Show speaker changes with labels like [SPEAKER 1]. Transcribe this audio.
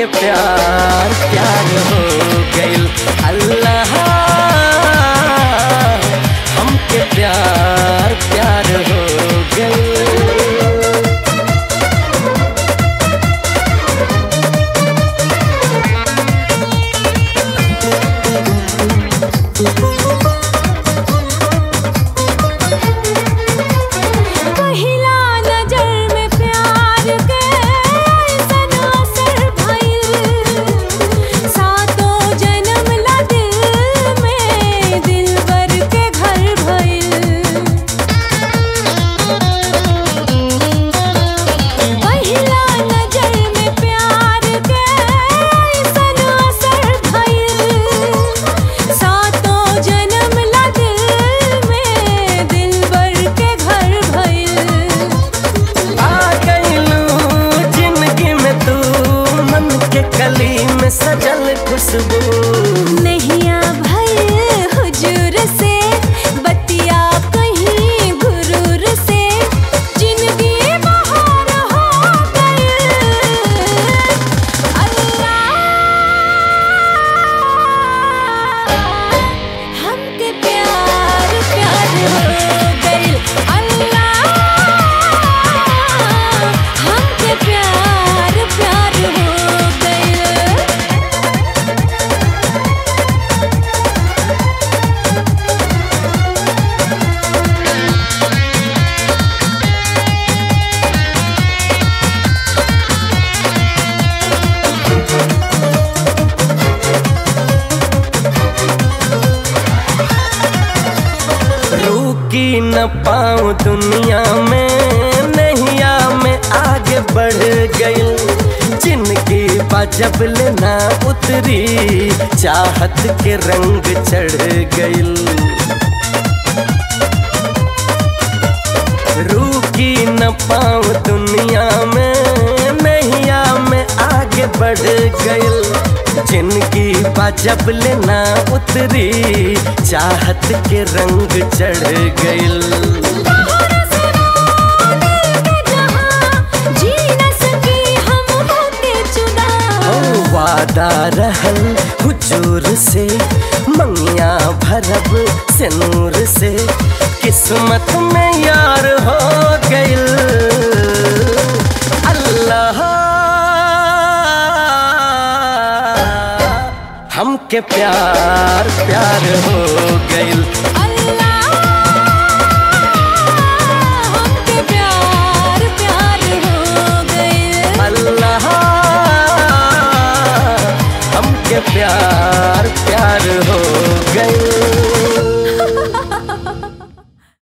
[SPEAKER 1] हमके प्यार प्यार हो गइल अल्लाह हमके प्यार प्यार हो गइल
[SPEAKER 2] पहिला नजर में प्यार के ऐसन असर भइल सातों जन्म ला दिल में दिलबर के घर भइल पहिला नजर में प्यार के ऐसन असर भइल सातों जन्म ला दिल में दिलबर के घर भइल
[SPEAKER 1] आ गइलू जिंदगी में तू मन के कली में सजल खुशबू
[SPEAKER 2] नैया भइल हुजूर से बतिया कहीं गुरूर से जिंदगी बहार हो गइल अल्लाह हमके प्यार प्यार हो गइल अल्लाह हमके प्यार प्यार हो गइल
[SPEAKER 1] रुकी न पाऊं दुनिया में नैया में आगे बढ़ गई जिनकी जब लेना उतरी चाहत के रंग चढ़ गई रुकी न पाऊं दुनिया में नैया में आगे बढ़ गई जिनकी जब लेना उतरी चाहत के रंग चढ़ गई
[SPEAKER 2] तोहरा सिवा दिल के जहां जी न सकी हम होके जुदा
[SPEAKER 1] ओ वादा रहल हुजूर से मंगिया भरब से नूर से किस्मत में यार हो गइल अल्लाह हमके प्यार प्यार हो गइल
[SPEAKER 2] अल्लाह हमके प्यार प्यार हो गइल
[SPEAKER 1] अल्लाह हमके प्यार प्यार हो गइल